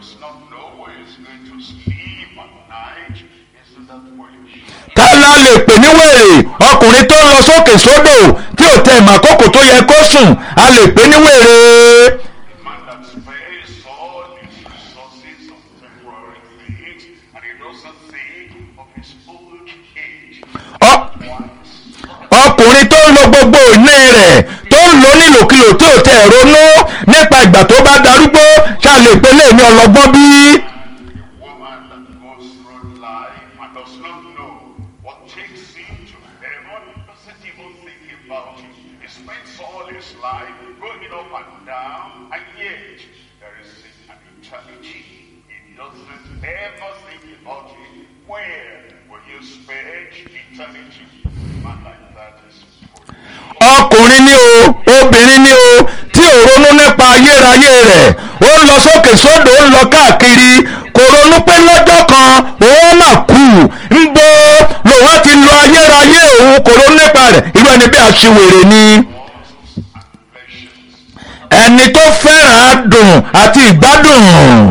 does not know where he's going to sleep at night. Isn't that foolish? ká la lè pè ní wèrè ọkùnrin tó ń lọ sókè sódò tí ò tẹ ìmọ̀ àkókò tó yẹ kó sùn a lè pè ní wèrè. A man that spares all his resources on temporary things and he doesn't think of his old age. Ọ- Once. ọkùnrin tó ń lo gbogbo ìní rẹ̀ tó ń lò nílòkulò tí ò tẹ ronú nípa ìgbà tó bá darúgbó ṣá lè pè lè ní ọlọ́gbọ́n bí. woman that goes through life and does not know what takes him to heaven, doesn't even think about it. He spends all his life going up and down, and yet there is an eternity. He doesn't ever think about it. Where will you spend eternity? Man like that is foolish. ọkùnrin ni o obìnrin ni o tí ò ronú nípa ayérayé rẹ̀ ó ń lọ sókè sódò ó ń lọ káàkiri kò ronú pé lọ́jọ́ kan òun mà kú ń bó lòun á ti lo ayérayé òun kò ronú nípa rẹ̀ irú ẹni bí aṣiwèrè ni Lusts and pleasures. ẹni tó fẹ́ràn adùn àti ìgbádùn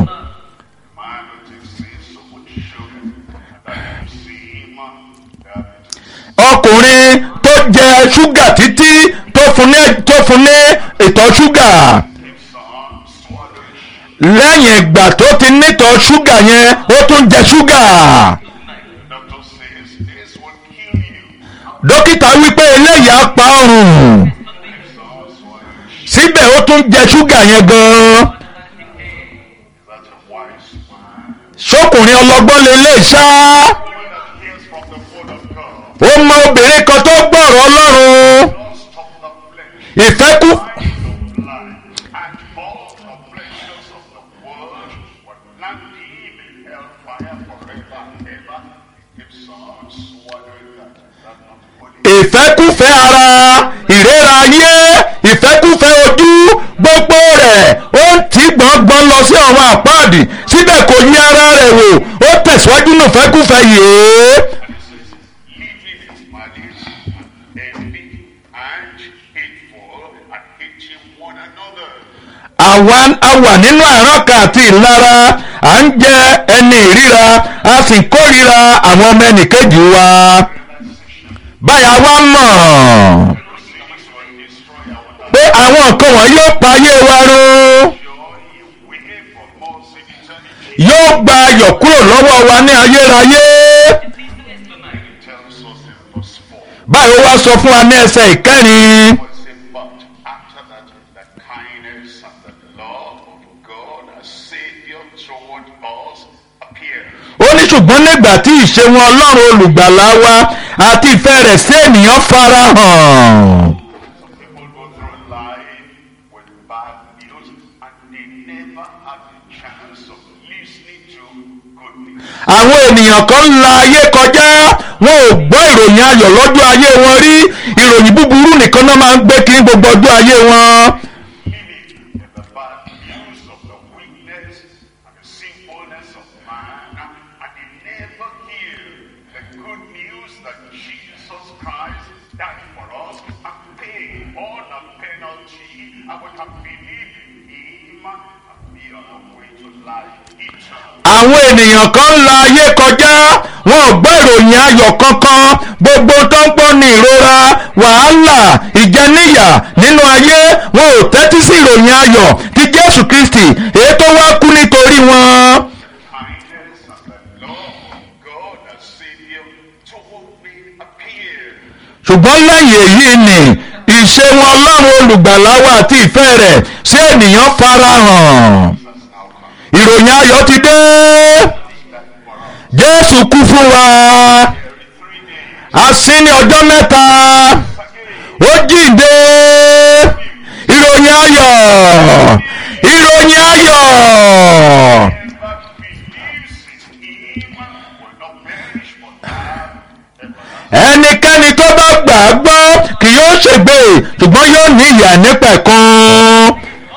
Man who takes in so much sugar that you see him, diabetes. ọkùnrin tó jẹ ṣúgà títí tó fún ní tó fún ní ìtọ̀ ṣúgà Keeps on swallowing lẹ́yìn ìgbà tó ti nítọ̀ ṣúgà yẹn ó tún jẹ ṣúgà. Doctor says this will kill you. dókítà wípé eléyìí á pa ọrùn Keeps on swallowing. síbẹ̀ ó tún jẹ ṣúgà yẹn gan-an Is that a wise man? ṣókùnrin ọlọ́gbọ́n lélẹ̀ ṣá One that hears from the word of God. ó mọ obìnrin kan tó gbọ́rọ̀ ọlọ́run Don't stop the flesh. ìfẹ́kù Mind of life and all the pleasures of the world will land him in hellfire forever and ever. He keeps on swallowing that. That not holy. ìfẹ́kùfẹ́ ara ìrera ayé ìfẹ́kùfẹ́ ojú gbogbo rẹ̀ ó ń tí gbọ̀ngbọ̀n lọ sí ọ̀run àpáàdì síbẹ̀ kò yí ara rẹ̀ wò ó tẹ̀síwájú nù fẹ́kùfẹ́ yìí living in malice and envy and hateful and hating one another. àwa a wà nínú àrọ́kà àti ìlara à ń jẹ ẹni ìríra a sì kórìíra àwọn ọmọ ẹnìkejì wa báyà wá mọ̀ These will destroy our pé àwọn nǹkan wọ̀nyí yóò pa ayé wa run joy away from us in eternity. yóò gba ayọ̀ kúrò lọ́wọ́ wa ní ayérayé It tells us in verse 4. báyìí ó wá sọ fún wa ní ẹsẹ̀ ìkẹrin But say, but after that, the kindness and the love of God as Savior toward us appeared. ó ní ṣùgbọ́n nígbà tí ìṣeun ọlọ́run olùgbàlà wa àti ìfẹ́ rẹ̀ sí ènìyàn farahàn. Some people go through life with bad news and they never have the chance of listening to good news. àwọn ènìyàn kan ń la ayé kọjá wọn ò gbọ́ ìròyìn ayọ̀ lọ́jọ́ ayé wọn rí ìròyìn búburú nìkan náà máa ń gbé kiri gbogbo ọjọ́ ayé wọn. Living in the bad news of the weakness and the sinfulness of man, and they never hear the good news that Jesus Christ died for us and paid all the penalty, and we can believe in Him and be on our way to life eternal. àwọn ènìyàn kan ń la ayé kọjá wọn ò gbọ́ ìròyìn ayọ̀ kankan gbogbo tó ń gbọ́ ní ìrora wàhálà ìjẹníyà nínú ayé wọn ò tẹ́tí sí ìròyìn ayọ̀ ti jésù kristi èyí tó wá kú nítorí wọn. Kindness and the love of God as Savior toward me appeared. ṣùgbọ́n lẹ́yìn èyí ni ìṣeun ọlọ́run olùgbàlà wa àti ìfẹ́ rẹ̀ sí ènìyàn farahàn That's now come. ìròyìn ayọ̀ ti dé That for us. jésù kú fún wa Every three days. a sí ní ọjọ́ mẹ́ta Again. ó jíǹde ìròyìn ayọ̀ ìròyìn ayọ̀ Whoever believes in him will not perish but have everlasting ẹnikẹ́ni tó bá gbà á gbọ́ kì yóò ṣègbè ṣùgbọ́n yóò ní ìyà nípẹ̀kun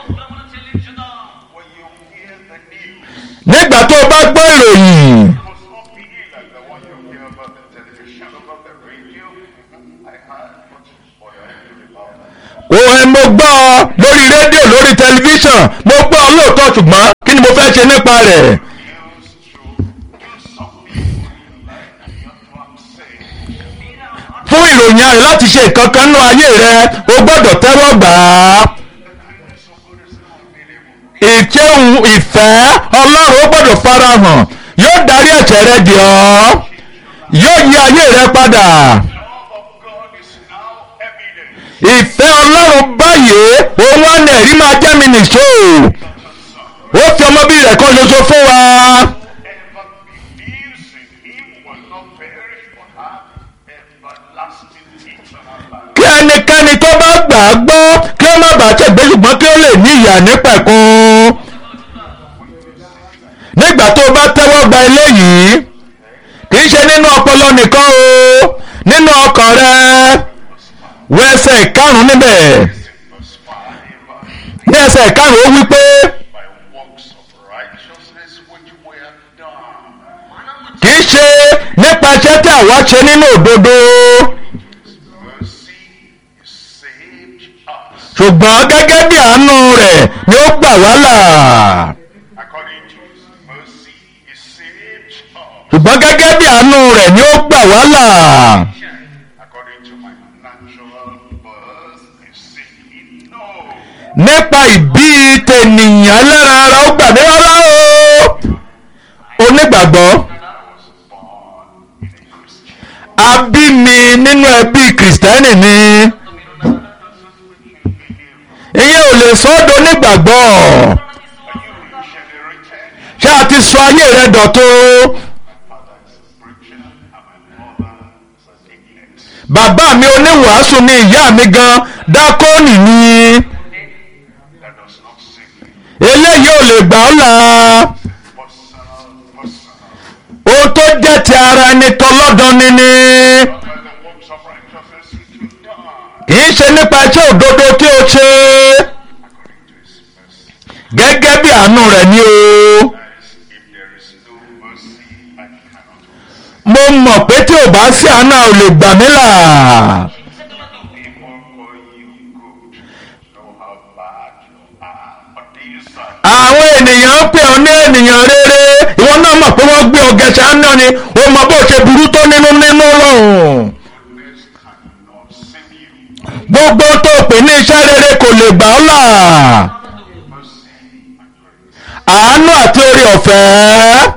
When you hear the news, nígbà tó o bá gbọ́ ìròyìn it must not be like the one you hear about the television, about the radio. I heard what what I heard about that. òun mo gbọ́ ọ lórí rédíò lórí tẹlifíṣàn mo gbọ́ ọ lóòótọ́ ṣùgbọ́n kí ni mo fẹ́ ṣe nípa rẹ̀ Used to do something like you have to accept. fún ìròyìn ayọ̀ láti ṣe nǹkan kan nínú ayé rẹ o gbọ́dọ̀ tẹ́wọ́ gbà á Kindness of God is unbelievable. ìkéhùn ìfẹ́ ọlọ́run ó gbọ́dọ̀ farahàn yóò darí ẹ̀ṣẹ̀ rẹ jì ọ́ yóò yí ayé rẹ padà Love of God is now evident. ìfẹ́ ọlọ́run báyìí òun wá ní ẹ̀rí máa jẹ́ mi nìṣó ó fi ọmọbí rẹ̀ kan ṣoṣo fún wa Whoever believes in him will not perish but have everlasting eternal life. kí ẹnikẹ́ni tó bá gbà á gbọ́ kí ó má bàa ṣègbé ṣùgbọ́n kí ó lè ní ìyà nípẹ̀kun nígbà tó o bá tẹ́wọ́ gba eléyìí kì í ṣe nínú ọpọlọ nìkan o nínú ọkàn rẹ wọ ẹsẹ̀ ìkarùn níbẹ̀ Verse 5 ní ẹsẹ̀ ìkarùn ó wí pé by works of righteousness which were done. kì í ṣe nípa iṣẹ́ tí àwa ṣe nínú òdodo Mercy is saved us. ṣùgbọ́n gẹ́gẹ́ bí àánú rẹ̀ ni ó gbà wá là According to his mercy, he saved us. ṣùgbọ́n gẹ́gẹ́ bí àánú rẹ̀ ni ó gbà wá là According to my natural birth, he saved no. nípa ìbí tènìyàn ẹlẹ́ran ara ó gbà mí rárá o onígbàgbọ́ I was born in a Christian. a bí mi nínú ẹbí kìrìsìtẹ́nì ni ìyẹn ò lè sọ ọ́ donígbàgbọ́ Are you regenerated? ṣé a ti sọ ayé rẹ dọ̀tun Father is a preacher, and my mother is a deaconess. bàbá mi oníwàásù ni ìyá mi gan dákóònì ni That does not save me. eléyìí ò lè gbà ọ́ là Personal, personal. ohun tó jẹ́ ti ara ẹni tọlọ́dọ̀ ni ni Not by the works of righteousness which you've done. kì í ṣe nípa iṣẹ́ òdodo tí o ṣe According to his mercy. gẹ́gẹ́ bí àánú rẹ̀ ni o. That is, if there is no mercy, I cannot receive. mo mọ̀ pé tí ò bá sí àánú a ò lè gbà mí là. People call you good. Know how bad you are. But these are àwọn ènìyàn ń pè ọ́ ní ènìyàn rere ìwọ náà mọ̀ pé wọ́n gbé ọgẹ ṣáná ni ó mọ bó ṣe burú tó nínú nínú lọ́hùn. goodness cannot save you. gbogbo tó pè ní iṣẹ́ rere kò lè gbà ọ́ là. Mercy and grace. àánú àti orí ọ̀fẹ́ Mercy and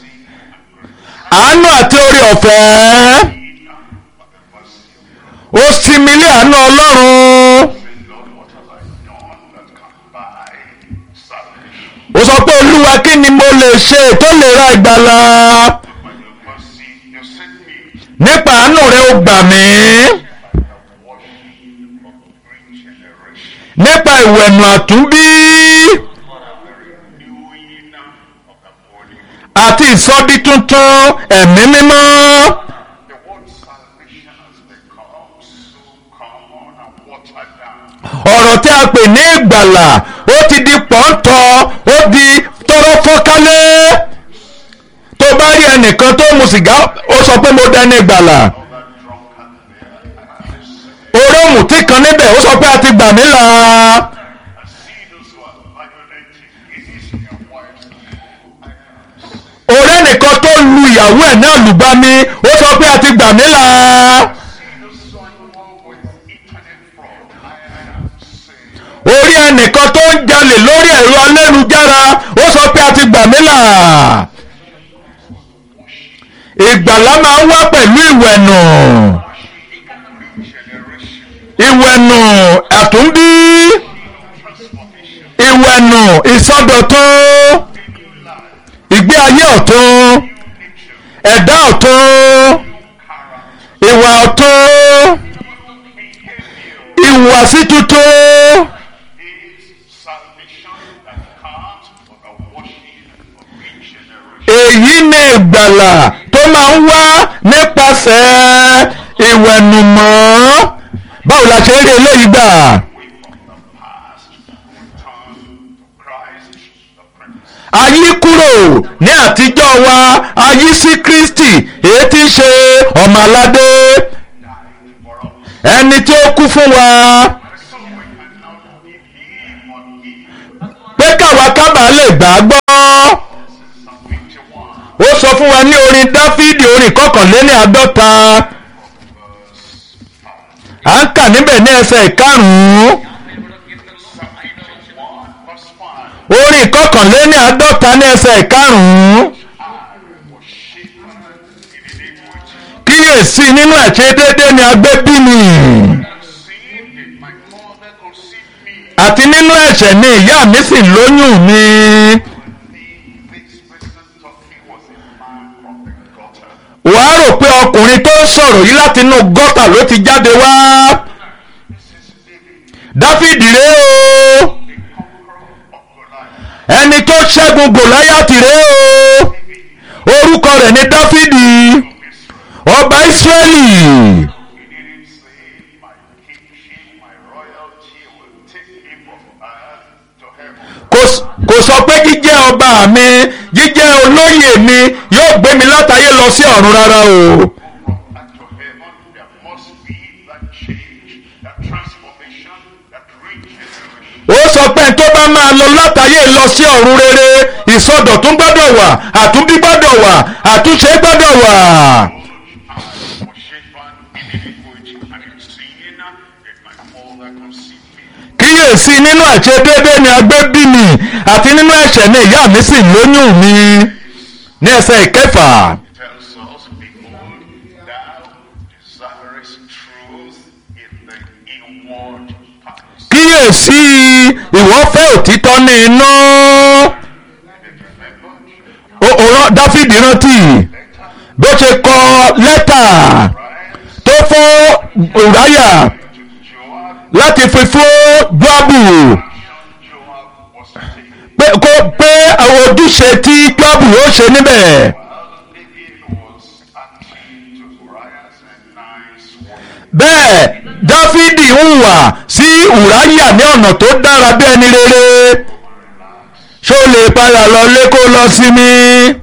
grace. àánú àti orí ọ̀fẹ́ Need but the mercy of God. ó sinmi lé àánú ọlọ́run. Say, Lord, what have I done that can buy salvation? ó sọ pé olúwa kí ni mo lè ṣe tó lè ra ìgbàlà. By your mercy, you sent me nípa àánú rẹ ó gbà mí. by the washing of regeneration, nípa ìwẹ̀nù àtúnbí the renewing of the body. àti ìsọdí tuntun ẹ̀mí mímọ́. The word salvation has become so common and watered down. ọ̀rọ̀ tí a pè ní ìgbàlà ó ti di pọ́ńtọ́ ó di tọrọ fọ́kálé. tó bá rí ẹnìkan tó mu sìgá ó sọ pé mo dẹni ìgbàlà. All that drunkard there, and I say, orómù tí kan níbẹ̀ ó sọ pé a ti gbà mí là. I see those who are violating against their wives. I am saved. ọ̀rẹ́ nìkan tó lu ìyàwó ẹ̀ náà lùgbàmí ó sọ pé a ti gbà mí là. See those who are involved with internet fraud. I am saved. orí ẹnìkan tó ń jalè lórí ẹ̀rọ alẹ́nujára ó sọ pé a ti gbà mí là. ìgbàlá máa ń wá pẹ̀lú ìwẹ̀nù Regeneration, ìwẹ̀nù àtúndí transformation, ìwẹ̀nù ìsọdọ̀tun new life, ìgbé ayé ọ̀tun nature, ẹ̀dá ọ̀tun character, ìwà ọ̀tun behavior ìhùwàsí tuntun is salvation that comes from the washing of regeneration. èyí ni ìgbàlà tó máa ń wá nípasẹ̀ ìwẹ̀nùmọ́ báwo la ṣe ń rí eléyìí gbà Away from the past, return to Christ, the Prince. a yí kúrò ní àtijọ́ wa a yí sí Kristi èyí tí ń ṣe ọmọ aládé died for us. ẹni tí ó kú fún wa So we can now believe on him. pé káwa kábàá lè gbà á gbọ́ fún wa ní orin dáfídì orin kọkànléní àádọ́ta à ń kà níbẹ̀ ní ẹsẹ̀ ìkarùn-ún verse 5. orin kọkànléní àádọ́ta ní ẹsẹ̀ ìkarùn-ún was shapen in iniquity. kíyèsí nínú ẹ̀ṣẹ̀ déédé ni a gbé bí mi Sin did my mother conceive me. àti nínú ẹ̀ṣẹ̀ ni ìyá mi sì lóyún mi This person thought he was a man from the gutter. wàá rò pé ọkùnrin tó ń sọ̀rọ̀ yìí láti inú gọ́tà ló ti jáde wá This is David, dáfídì rèé o the conqueror of Goliath. ẹni tó ṣẹ́gun gòláyàtì rèé o orúkọ rẹ̀ ní dáfídì ọba ìsírẹ́lì He didn't say, My kingship, my royalty will take me from earth to heaven. kò s- kò sọ pé jíjẹ́ ọba mi jíjẹ́ olóyè mi yóò gbé mi látayé lọ sí ọ̀run rárá o From earth to heaven, there must be that change, that transformation, that regeneration. ó sọ pé tó bá máa lọ látayé lọ sí ọ̀run rere ìsọdọ̀tún gbọ́dọ̀ wà àtúnbí gbọ́dọ̀ wà àtúnṣe gbọ́dọ̀ wà. I was shapen in iniquity, and in sin did my mother conceive me. kíyèsí nínú àṣẹ déédéé ni a gbé bí mi àti nínú ẹ̀ṣẹ̀ ni ìyá mi sì lóyún mi ní ẹsẹ̀ ìkẹfà tells us, Behold, thou desirest truth in the inward parts. kíyèsí ìwọ fẹ́ òtítọ́ ní inú Remember, Ó- ó rán- dáfídì rántí bó ṣe kọ lẹ́tà rise tó fún ùráyà to Joab, láti fi fún jọ́bù Joab was taken. pé kó pé àwọn ojúṣe tí jọ́bù ó ṣe níbẹ̀. While David was acting to Uriah's nice work, bẹ́ẹ̀ dáfídì ń wà sí ùráyà ní ọ̀nà tó dára bí ẹni rere ṣó lè padà lọ lé kó lọ sí mi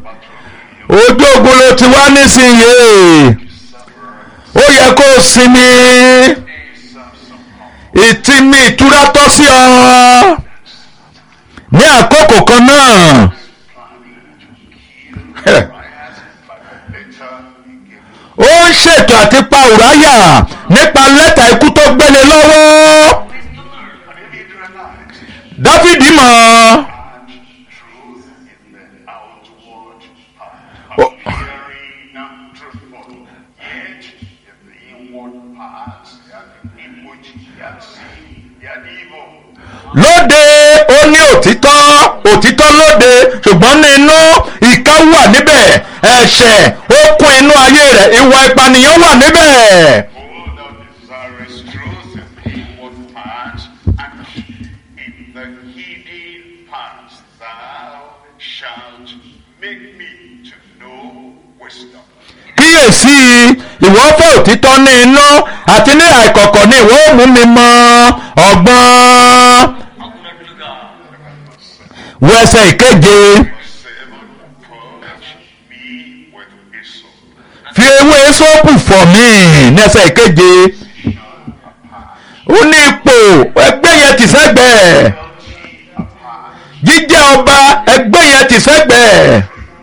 ojú ogun ló ti wá nísìnyí ó yẹ kó o sinmi ìtìmí ìtura tọ́ sí ọ ní àkókò kan náà Uriah, but later he gave ó ń ṣètò àti pa ùráyà nípa lẹ́tà ikú tó gbélé lọ́wọ́ And David realized dáfídì mọ̀ ọ́. and truth in the outward part, Oh. appearing truthful, yet in the inward parts, they had iniquity, they had sin, they had evil. lóde ó ní òtítọ́ òtítọ́ lóde ṣùgbọ́n ní inú ìka wà níbẹ̀ ẹ̀ṣẹ̀ ó kún inú ayé rẹ̀ ìwà ìpànìyàn wà níbẹ̀. Oh, thou desirest truth in the inward parts, and in the hidden parts thou shalt make me to know wisdom. kíyèsí ìwọ fẹ́ òtítọ́ ní inú àti ní àìkọ̀kọ̀ ní ìwọ ó mú mi mọ ọgbọ́n wẹsẹ̀ ìkeje Seven, purge me with hyssop. fi ewé sọ́ọ̀pù fọ̀ mí ní ẹsẹ̀ ìkeje ó ní ipò ẹgbẹ́ yẹn ti sẹ́gbẹ̀ẹ́ jíjẹ́ ọba ẹgbẹ́ yẹn ti sẹ́gbẹ̀ẹ́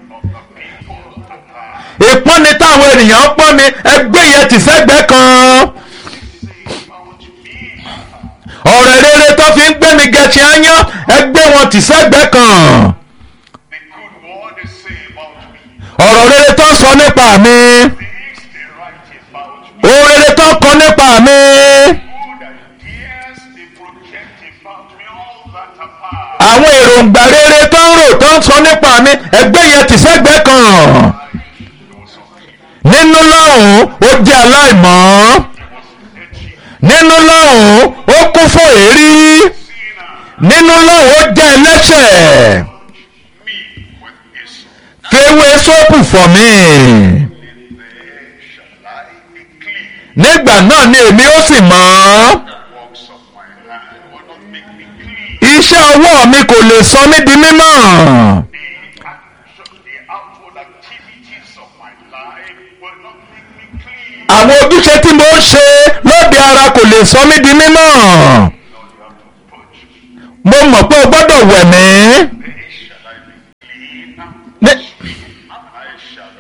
ìpọ́nni táwọn ènìyàn ń pọ́n mi ẹgbẹ́ yẹn ti sẹ́gbẹ̀ẹ́ kan ọ̀rẹ́ rere tó fi ń gbé mi gẹ̀ẹ́sì áyán ẹgbẹ́ wọn ti sẹ́gbẹ̀ẹ́ kan The good word they say about me, ọ̀rọ̀ rere tó ń sọ nípa mi things they write about me, ohun rere tó ń kọ nípa mi good ideas they project about me, all that apart. àwọn èròǹgbà rere tó ń rò tó ń sọ nípa mi ẹgbẹ́ yẹn ti sẹ́gbẹ̀ẹ́ kan There was some people, nínú lọ́hùn ó jẹ́ aláìmọ́ there was edgy nínú lọ́hùn ó kún fún èérí sinner, nínú lọ́hùn ó jẹ́ ẹlẹ́ṣẹ̀ me with hyssop. fewé sóòpù fọ̀ mí There shall I be clean. nígbà náà ni èmi ó sì mọ́ Works of my hand will not make me clean. iṣẹ́ ọwọ́ mi kò lè sọ mí di mímọ́ The action, the outward activities of my life will not make me clean. àwọn ojúṣe tí mo ń ṣe lóde ara kò lè sọ mí di mímọ́ Lord, you have to purge me. mo mọ̀ pé o gbọ́dọ̀ wẹ̀ mí There shall I be clean. Ní- I shall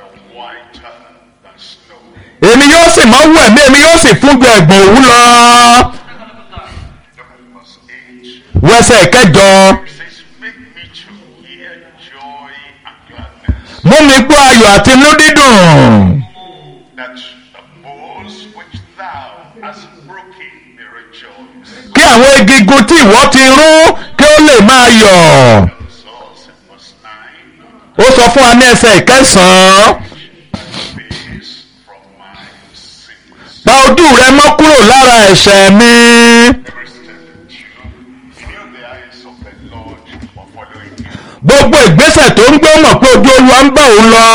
máa wù ẹ̀mí èmi yóò sì fún ju ẹ̀gbọ̀n òwú lọ. Look at verse 8. wẹsẹ̀ kẹjọ It says, Make me to hear joy and gladness, mú mi gbọ́ ayọ̀ àti inú dídùn. that the bones which thou hast broken may rejoice. kí àwọn egungun tí ìwọ ti rún kí ó lè máa yọ̀. Results in verse 9. ó sọ fún wa ní ẹsẹ̀ ìkẹsàn-án Face from my sins. pa ojú rẹ mọ́ kúrò lára ẹ̀ṣẹ̀ mi. Christian Jew, he knew the eyes of the Lord were following him. gbogbo ìgbésẹ̀ tó ń gbé ó mọ̀ pé ojú olúwa ń bá òun lọ.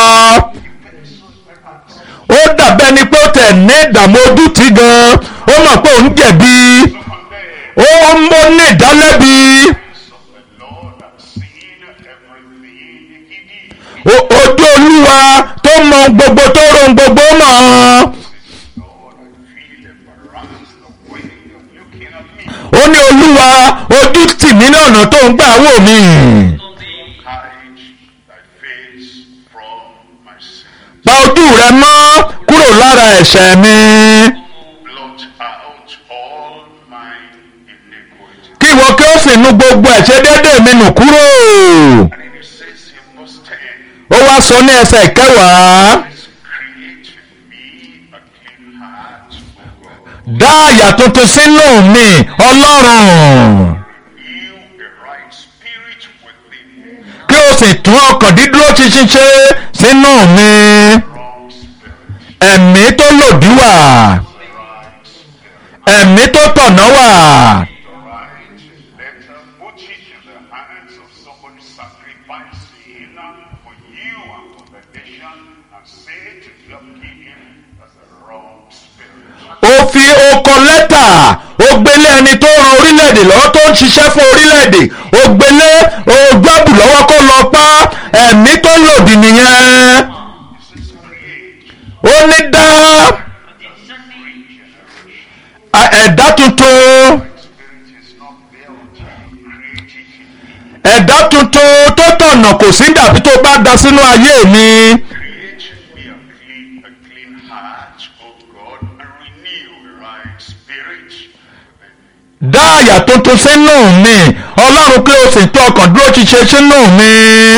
ó dàbẹ́ ni pé ó tẹ̀ ní ìdààmú ojú tí gan ó mọ̀ pé òun jẹ̀bi So from there, ó ń ní ìdálẹ́bi. eyes of the Lord have seen everything he did. O- ojú olúwa tó mọ gbogbo tó rohun gbogbo mọ̀. Lord, I feel embarrassed the way you're looking at me. ó ní olúwa ojú tì mí ní ọ̀nà tó ń gbà wò mí. Hide thy face from my sin. pa ojú rẹ mọ́ kúrò lára ẹ̀ṣẹ̀ mi. Blot out all my iniquity. kí ìwọ kí ó sì nu gbogbo ẹ̀ṣẹ̀ déédéé mi nù kúrò. And then it says in verse 10, ó wá sọ ní ẹsẹ̀ kẹwàá. Let's create in me a clean heart, O God. dá àyà tuntun sínú mi ọlọ́run. Renew a right spirit within me. kí o sì tún ọkàn dídúró ṣinṣin ṣe sínú mi. Wrong spirit. ẹ̀mí tó lòdì wà. Right spirit. ẹ̀mí tó tọ̀nà wà. Right letter. Put it in the hands of somebody sacrificing for you and for the nation and say to your king that's the wrong spirit. ó fi okọ lẹ́tà ó gbélé ẹni tó ran orílẹ̀-èdè lọ́wọ́ tó ń ṣiṣẹ́ fún orílẹ̀-èdè ó gbélé ogbábù lọ́wọ́ kó lọ pa ẹ̀mí tó lòdì nìyẹn This is create ó ní dá regeneration. a- ẹ̀dá tuntun Spirit is not built, created in me. ẹ̀dá tuntun tó tọ̀nà kò sí dàbí tó bá da sínú ayé mi Create in me a clean, a clean heart, O God, and renew a right spirit within me. dá àyà tuntun sínú mi ọlọ́run kí o sì tún ọkàn dúró ṣiṣẹ́ sínú mi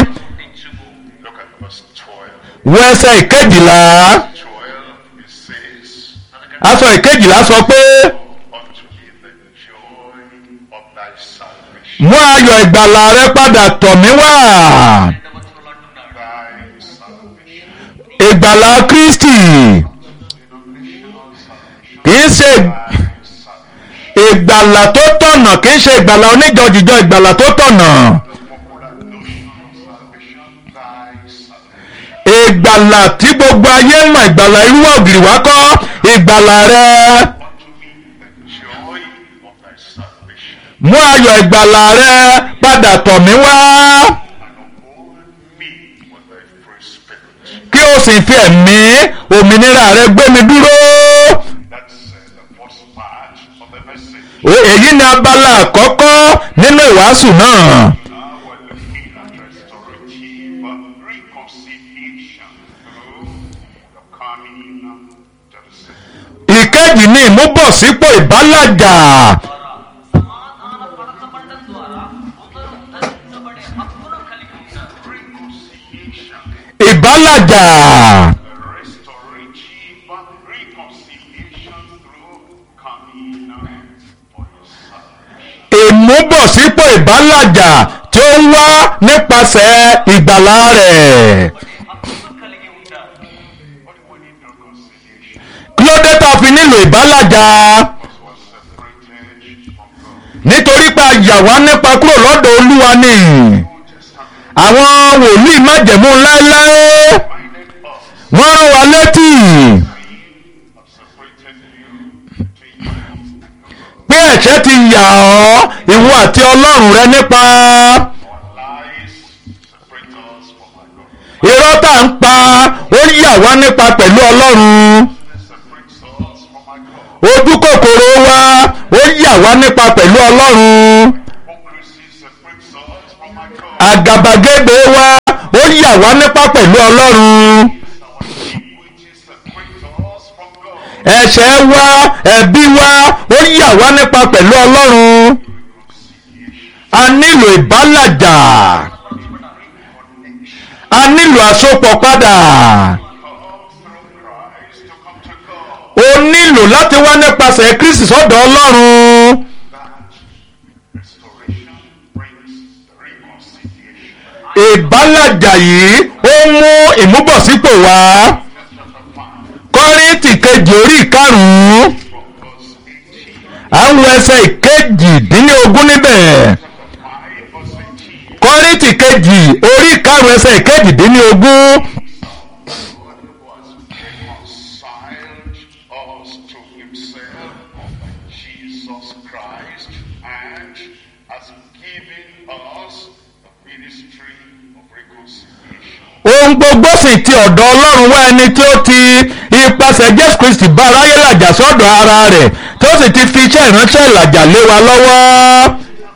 Look at verse 12. wọ ẹsẹ̀ ìkejìlá 12, it says, aṣọ ìkejìlá sọ pé. unto me the joy of thy salvation. mú ayọ̀ ìgbàlà rẹ padà tọ̀ mí wá Thy salvation. ìgbàlà kristi Denominational salvation. kì í ṣe Thy salvation. ìgbàlà tó tọ̀nà kì í ṣe ìgbàlà oníjọjìjọ ìgbàlà tó tọ̀nà The popular notion of salvation. Thy salvation. ìgbàlà tí gbogbo ayé mọ̀ ìgbàlà irú ògiri wá kọ́ ìgbàlà rẹ Unto me the joy of thy salvation. mú ayọ̀ ìgbàlà rẹ padà tọ̀ mí wá And uphold me with thy free spirit. kí o sì fi ẹ̀mí òmìnira rẹ gbé mi dúró That's uh, the first part of the message. O- èyí ni abala àkọ́kọ́ nínú ìwàásù náà. Now we're looking at restorative reconciliation through the coming to the Savior. ìkejì ni ìmúbọ̀sípò ìbálàjà సమాధాన పరచబడడం ద్వారా అందరూ ధరించబడే హక్కును కలిగి ఉంటారు Reconciliation, ìbálàjà restorative reconciliation through coming for your salvation. ìmúbọ̀sípò ìbálàjà tí ó ń wá nípasẹ̀ ìgbàlá rẹ̀ హక్కును కలిగి ఉంటారు What do we need reconciliation? kí ló dé tá a fi nílò ìbálàjà Because we're separated from God. nítorí pé a yà wá nípa kúrò lọ́dọ̀ olúwa ni Old Testament àwọn wòlíì májẹ̀mú láéláé reminded us wọ́n rán wa létí have separated you between you and God. pé ẹ̀ṣẹ̀ ti yà ọ́ ìwọ àti ọlọ́run rẹ nípa Our lies separate us from our God. irọ́ tá à ń pa ó yà wá nípa pẹ̀lú ọlọ́run. This separates us from our God. ojú kòkòrò wa ó yà wá nípa pẹ̀lú ọlọ́run Hypocrisy separates us from our God. àgàbàgebè wa ó yà wá nípa pẹ̀lú ọlọ́run Our iniquity separates us from God. ẹ̀ṣẹ̀ wa ẹ̀bi wa ó yà wá nípa pẹ̀lú ọlọ́run a nílò ìbálàjà a nílò àsopọ̀ padà Come through Christ to come to God. o nílò láti wá nípasẹ̀ kristi sọ́dọ̀ ọlọ́run That restoration brings reconciliation. ìbálàjà yìí ó mú ìmúbọ̀sípò wá Chapter 5 kọ́ríntì kejì orí ìkarùn-ún from verse 18. à ń wo ẹsẹ̀ ìkejì-dín-ní-ogún níbẹ̀ 5 verse 18. kọ́ríntì kejì orí ìkarùn-ún ẹsẹ̀ ìkejì-dín-ní-ogún God was reconciled us to himself by Jesus Christ and has given us the ministry of reconciliation. ohun gbogbo sì ti ọ̀dọ̀ ọlọ́run wá ẹni tí ó ti ipasẹ̀ jésù kristi bá aráyé làjà sọ́dọ̀ ara rẹ̀ tí ó sì ti fi iṣẹ́ ìránṣẹ́ ìlàjà lé wa lọ́wọ́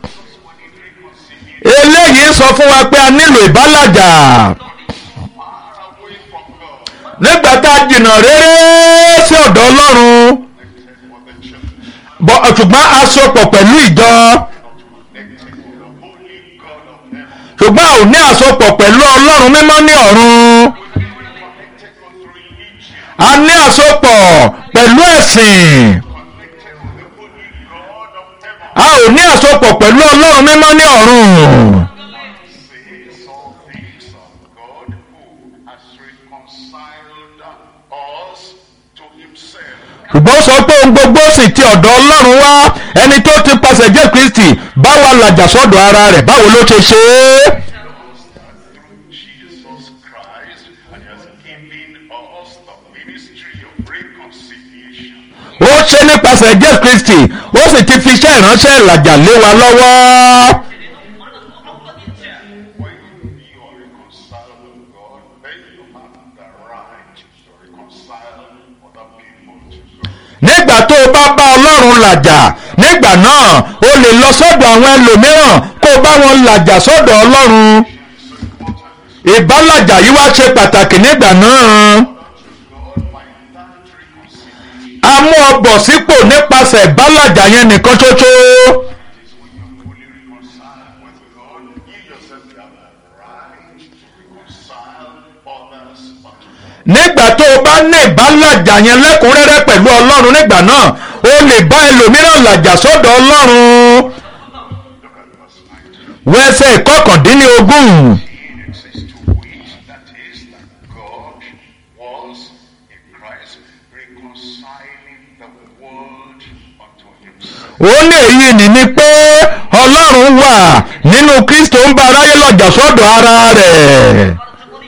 eléyìí sọ fún wa pé a nílò ìbálàjà Far away from God, nígbà tá a jìnnà réré sí ọ̀dọ̀ ọlọ́run connected with the church, bọ̀ ṣùgbọ́n a sopọ̀ pẹ̀lú ìjọ connected with the holy God of heaven, ṣùgbọ́n a ò ní àsopọ̀ pẹ̀lú ọlọ́run mímọ́ ní ọ̀run connected with religion, a ní àsopọ̀ pẹ̀lú ẹ̀sìn connected with the holy God of heaven. a ò ní àsopọ̀ pẹ̀lú ọlọ́run mímọ́ ní ọ̀run. Says all things of God who has reconciled us to himself. ṣùgbọ́n ó sọ pé ohun gbogbo sì ti ọ̀dọ̀ ọlọ́run wá ẹni tó ti pasẹ̀ jẹ́ kristi bá wa làjà sọ́dọ̀ ara rẹ̀ báwo ló ṣe ṣe é. through Jesus Christ and he has given us the ministry of reconciliation. ó ṣe nípasẹ̀ jẹ́ kristi ó sì ti fi iṣẹ́ ìránṣẹ́ ìlàjà lé wa lọ́wọ́. When you are reconciled with God, then you have the right to reconcile other people to God. nígbà tó o bá bá ọlọ́run làjà nígbà náà o lè lọ sọ́dọ̀ àwọn ẹlòmíràn kó o bá wọn làjà sọ́dọ̀ ọlọ́run. It's so important ìbálàjà yìí wá ṣe pàtàkì nígbà náà. to God by that reconciliation. a mú ọ bọ̀ sípò nípasẹ̀ ìbálàjà yẹn nìkan ṣoṣo. is when you're fully reconciled with God, you yourself have the right to reconcile others unto God. nígbà tó o bá ní ìbálàjà yẹn lẹ́kùnrẹ́rẹ́ pẹ̀lú ọlọ́run nígbà náà o lè bá ẹlòmíràn làjà sọ́dọ̀ ọlọ́run. Look at verse 19. wẹ́sẹ̀ ìkọkàndínlógún. It says to which that is that God was in Christ reconciling the world unto himself. ó ní èyí ni ni pé ọlọ́run wà nínú kristo ń bá aráyé lọ́jà sọ́dọ̀ ara rẹ̀.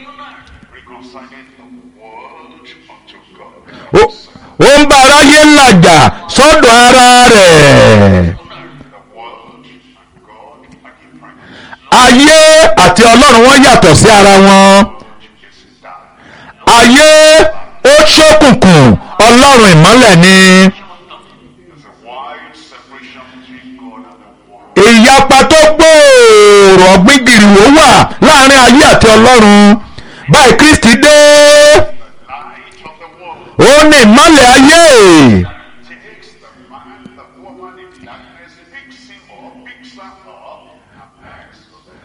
Reconciling the world unto God. ó ó ń bá aráyé làjà sọ́dọ̀ ara rẹ̀. The world and God are different. ayé àti ọlọ́run wọn yàtọ̀ sí ara wọn. Is dark. ayé ó ṣókùnkùn ọlọ́run ìmọ́lẹ̀ ni. There's a wide separation between God and the world. ìyapa tó gbòòrò ọ̀gbìngìrì ó wà láàrin ayé àti ọlọ́run. báyìí kristi dé Light of the world ó ní ìmọ́lẹ̀ ayé. takes the man, the woman in darkness, picks him up, picks her up, and brings to the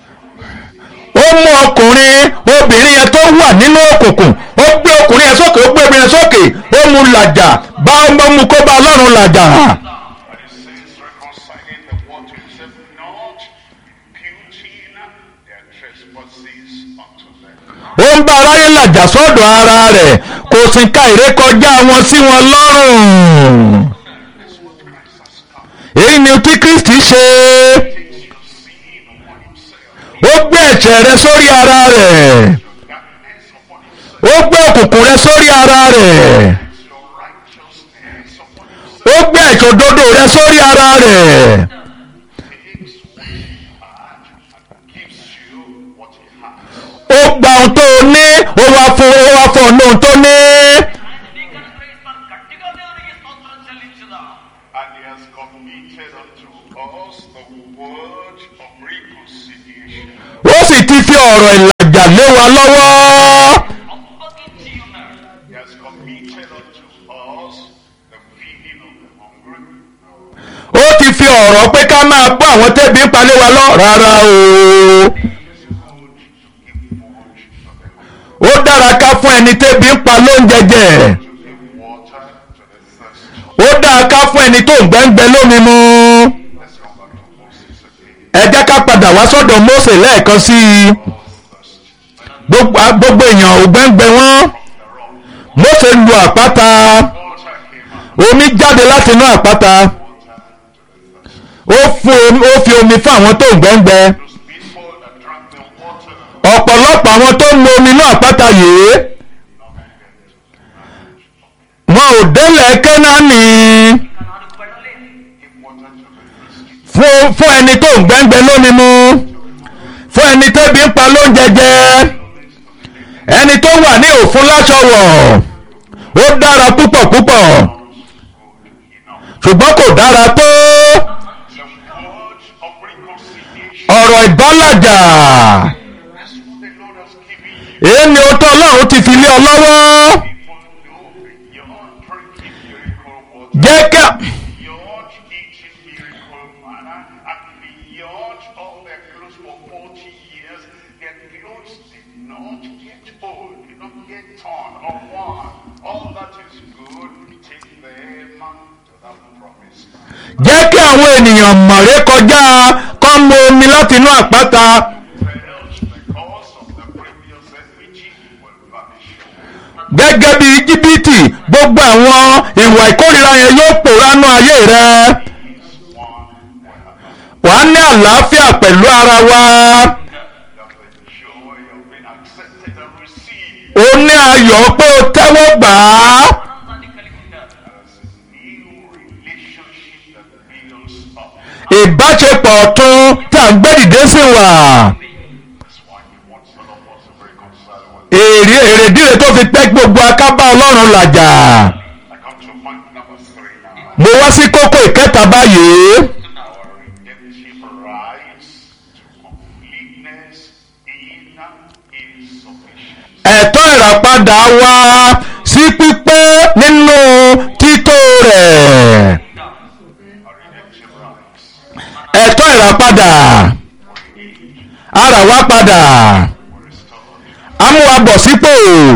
light. ó mú ọkùnrin obìnrin yẹn tó wà nínú òkùnkùn ó gbé ọkùnrin yẹn sókè ó gbé obìnrin yẹn sókè ó mú làjà bá ọmọ mu kó bá ọlọ́run làjà. And it says reconciling the world to himself, not imputing their trespasses unto them. ó ń bá aráyé làjà sọ́dọ̀ ara rẹ̀ kò sì ka ìrékọjá wọn sí wọn lọ́rùn. That's what Christ has come. èyí ni tí kristi ṣe Takes your sin upon himself, ó gbé ẹ̀ṣẹ̀ rẹ sórí ara rẹ̀ darkness upon himself, ó gbé òkùnkùn rẹ sórí ara rẹ̀ your righteousness upon himself. ó gbé ìṣòdodo rẹ sórí ara rẹ̀ Takes what he had and gives you what he has. ó gba ohun tó o ní ó wá fún ó wá fún ọ ní ohun tó ní. గట్టిగా దేవునికి స్తోత్రం చెల్లించుదాం And he has committed unto us the word of reconciliation. ó sì ti fi ọ̀rọ̀ ìlàjà lé wa lọ́wọ́ అప్పగించి ఉన్నాడు He has committed unto us ọ̀rọ̀ pé ká máa bọ́ àwọn tẹ́bi ń palẹ̀ wa lọ rárá o ó dára ká fún ẹni tẹ́bi ń pa lóúnjẹ jẹ Give water to the thirsty. ó dára ká fún ẹni tó ń gbẹ́ngbẹ́ lómi mu Let's come back to Moses again. ẹ jẹ́ ká padà wá sọ́dọ̀ Mósè lẹ́ẹ̀kan sí i All thirsty. gbogbo gbogbo èèyàn ò gbẹ́ngbẹ́ wọn The rock. Mósè lu àpáta Water came out. omi jáde láti inú àpáta Water to the thirsty. ó fún omi- ó fi omi fún àwọn tó ń gbẹ́ngbẹ́ Those people that drank the water ọ̀pọ̀lọpọ̀ àwọn tó ń mu omi inú àpáta yìí wọn ò délẹ̀ Kénáánì give water to the thirsty. fún fún ẹni tó ń gbẹ́ngbẹ́ lómi mu fún ẹni tẹ́bi ń pa lóúnjẹ jẹ ẹni tó wà ní òfun láṣọ wọ̀ ó dára púpọ̀ púpọ̀ ṣùgbọ́n kò dára tó The word of reconciliation. ọ̀rọ̀ ìbálàjà That's what the Lord has given you. èyí ni ohun tó Ọlọ́run ti fi lé ọ lọ́wọ́ People know beyond drinking miracle water, jẹ́ ká beyond eating miracle manna, and beyond all their clothes for 40 years, their clothes did not get old, did not get torn or worn. All that is good, take them to that promise. jẹ́ kí àwọn ènìyàn mọ̀rẹ́ kọjá kọ́ mu omi láti inú àpáta Else, because of the previous enmity, will vanish. gẹ́gẹ́ bí íjíbítì gbogbo àwọn ìwà ìkórìíra yẹn yóò pòóránú ayé rẹ Peace, one will have wàá ní àlàáfíà pẹ̀lú ara wa have the joy of being accepted and received ó ní ayọ̀ pé o tẹ́wọ́ gbà á ఆనందాన్ని కలిగి ఉంటారు as a new relationship that builds up. ìbáṣepọ̀ ọ̀tun tí à ń gbé dìde sí wà That's why he wants all of us to reconcile with èrè èrèdíre tó fi tẹ́ gbogbo akábá ọlọ́run làjà I come to point number three now. mo wá sí kókó ìkẹta báyìí Our redemptive rights to completeness in His sufficiency. ẹ̀tọ́ ìràpadà wa sí pípé nínú tító rẹ̀ Our redemptive rights ẹ̀tọ́ ìràpadà ara wa padà were restored. amúwabọ̀ sípò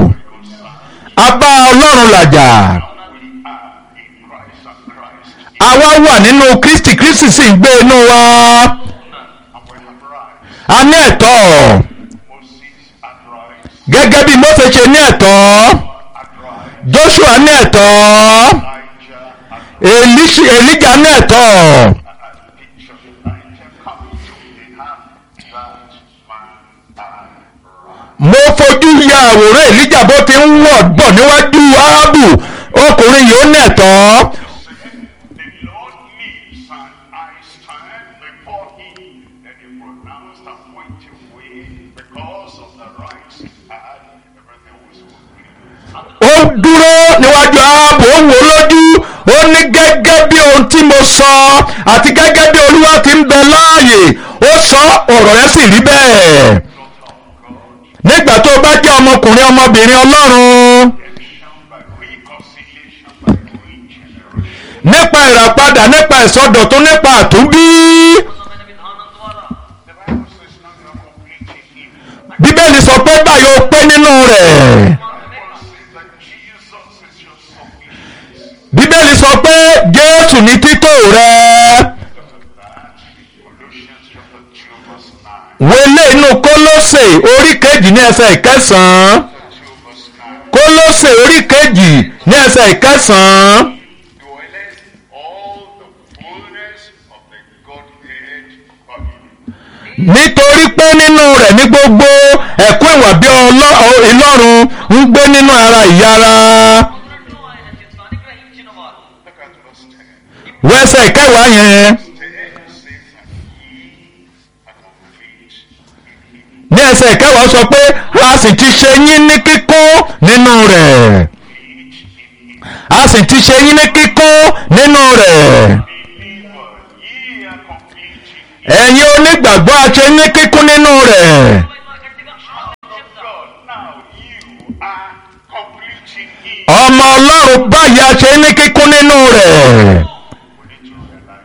abá ọlọ́run làjà We are in Christ and Christ. àwa wà nínú kristi kristi sì ń gbé inú wa And we have rights. a ní ẹ̀tọ́ Moses had rights. gẹ́gẹ́ bí Mósè ṣe ní ẹ̀tọ́ Had rights. Joshua ní ẹ̀tọ́ Elijah had Elíṣ- Èlíjà ní ẹ̀tọ́ a picture of Elijah coming to the hand that man had right. mo fojú ya àwòrán Èlíjà bó ti ń wọ̀ bọ̀ níwájú Áhábù ọkùnrin yìí ó ní ẹ̀tọ́ The Lord lives and I stand before him and he pronounced and went away because of the rights he had. Everything was complete. ó dúró níwájú Áhábù ó wò ó lójú ó ní gẹ́gẹ́ bí ohun tí mo sọ àti gẹ́gẹ́ bí Olúwa ti ń bẹ láàyè ó sọ ọ̀rọ̀ yẹn sì rí bẹ́ẹ̀ nígbà tó o bá jẹ́ ọmọkùnrin ọmọbìnrin Ọlọ́run Redemption by reconciliation by regeneration. nípa ìràpadà nípa ìsọdọ̀tún nípa àtúnbí ఉన్నతమైన విధానం ద్వారా The Bible says now you are complete in him. Bíbélì sọ pé báyìí ó pé nínú rẹ̀ The Bible says that Jesus is your sufficiency. Bíbélì sọ pé Jésù ní títò rẹ̀ Colossians chapter 2 verse 9. wọlé inú Kólósè orí kejì ní ẹsẹ̀ ìkẹsàn-án 2 verse 9. Kólósè orí kejì ní ẹsẹ̀ ìkẹsàn-án dwelleth all the fullness of the Godhead bodily. nítorí pé nínú rẹ̀ ní gbogbo ẹ̀kún ìwà bí Ọlọ́- Ọlọ́run ń gbé nínú ara ìyára ఉన్నట్లు ఆయన చిత్తాన్ని గ్రహించిన వారు Look at verse 10. wẹ́sẹ̀ ìkẹwàá yẹn 10 says that ye are complete in him. ní ẹsẹ̀ ìkẹwàá sọ pé a sì ti ṣe yín ní kíkún nínú rẹ̀ Complete in him. a sì ti ṣe yín ní kíkún nínú rẹ̀ Believer, ye are complete in him. ẹ̀yin onígbàgbọ́ a ṣe ní kíkún nínú rẹ̀ గట్టిగా God, now you are complete in him. ọmọ Ọlọ́run báyìí a ṣe ní kíkún nínú rẹ̀ We need to realize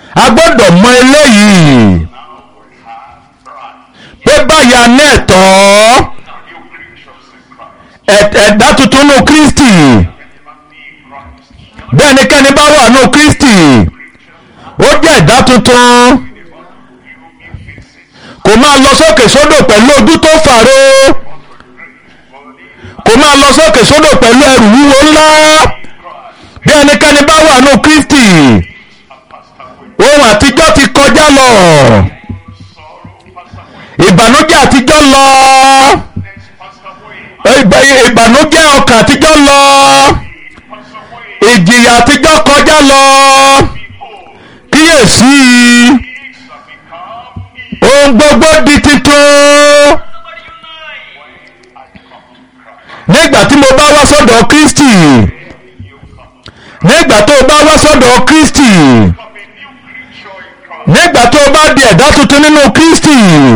a gbọ́dọ̀ mọ eléyìí Now we have right. pé báyà ní ẹ̀tọ́ New creatures in Christ. ẹ̀- ẹ̀dá tuntun nù Kristi Never be in Christ. bí ẹnikẹ́ni bá wà nù Kristi ó jẹ́ ẹ̀dá tuntun You be fixing. kò máa lọ sókè sódò pẹ̀lú ojú tó fàro Body. kò máa lọ sókè sódò pẹ̀lú ẹrù wúwo ńlá Christ. bí ẹnikẹ́ni bá wà nù Kristi And passed away. ohun àtijọ́ ti kọjá lọ Sorrow passed away. ìbànújẹ́ àtijọ́ lọ Next passed away. ìbà- ìbànújẹ́ ọkàn àtijọ́ lọ Passed away. ìjìyà àtijọ́ kọjá lọ Behold, kíyèsí things have become new. ohun gbogbo di titun Somebody unite. I come to Christ. nígbà tí mo bá wá sọ́dọ̀ Kristi You come. nígbà tó o bá wá sọ́dọ̀ Kristi Become a new creature in Christ. nígbà tó o bá di ẹ̀dá tuntun nínú Kristi